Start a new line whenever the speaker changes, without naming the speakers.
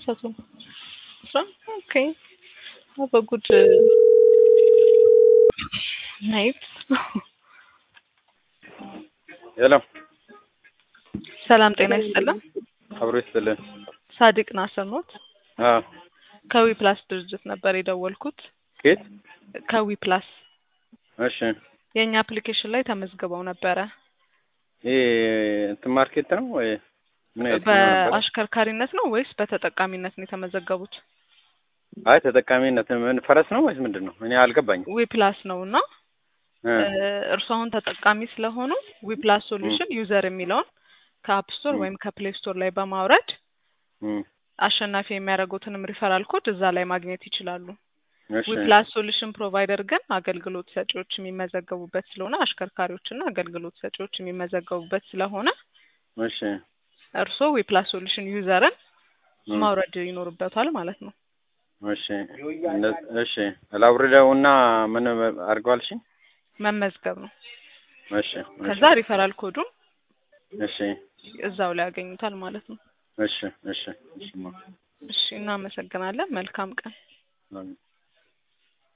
አልተሳሳቱም። አስራ ኦኬ አዎ በጉድ ናይት
ሄሎ
ሰላም ጤና ይስጥልን።
አብሮ ይስጥልን።
ሳዲቅ ናስር ኖት?
አዎ
ከዊ ፕላስ ድርጅት ነበር የደወልኩት።
ኬት?
ከዊ ፕላስ
እሺ
የእኛ አፕሊኬሽን ላይ ተመዝግበው ነበረ።
ይሄ እንትን ማርኬት ነው ወይ ምን አይነት ነው ነበር?
በአሽከርካሪነት ነው ወይስ በተጠቃሚነት ነው የተመዘገቡት?
አይ ተጠቃሚነት ምን ፈረስ ነው ወይስ ምንድን ነው? እኔ አልገባኝም።
ዊ ፕላስ ነው እና
እ
እርሱ አሁን ተጠቃሚ ስለሆኑ ዊ ፕላስ ሶሉሽን ዩዘር የሚለውን ከአፕ ስቶር
ም።
ወይም ከፕሌይ ስቶር ላይ በማውረድ
እም፣
አሸናፊ የሚያደርጉትንም ሪፈራል ኮድ እዛ ላይ ማግኘት ይችላሉ።
እሺ
ዊ ፕላስ ሶሉሽን ፕሮቫይደር ግን አገልግሎት ሰጪዎች የሚመዘገቡበት ስለሆነ አሽከርካሪዎችና አገልግሎት ሰጪዎች የሚመዘገቡበት ስለሆነ
እሺ
እርስዎ ዊ ፕላስ ሶሉሽን ዩዘርን
እም፣
ማውረድ ይኖርበታል ማለት ነው።
እሺ እንደ- እሺ ላውርደውና ምን አድርገዋል? እሺ
መመዝገብ ነው።
እሺ እሺ
ከዛ ሪፈራል ኮዱን
እሺ
እዛው ላይ ያገኙታል ማለት ነው።
እሺ እሺ እሺ
እሺ እናመሰግናለን። መልካም ቀን።
አሜን።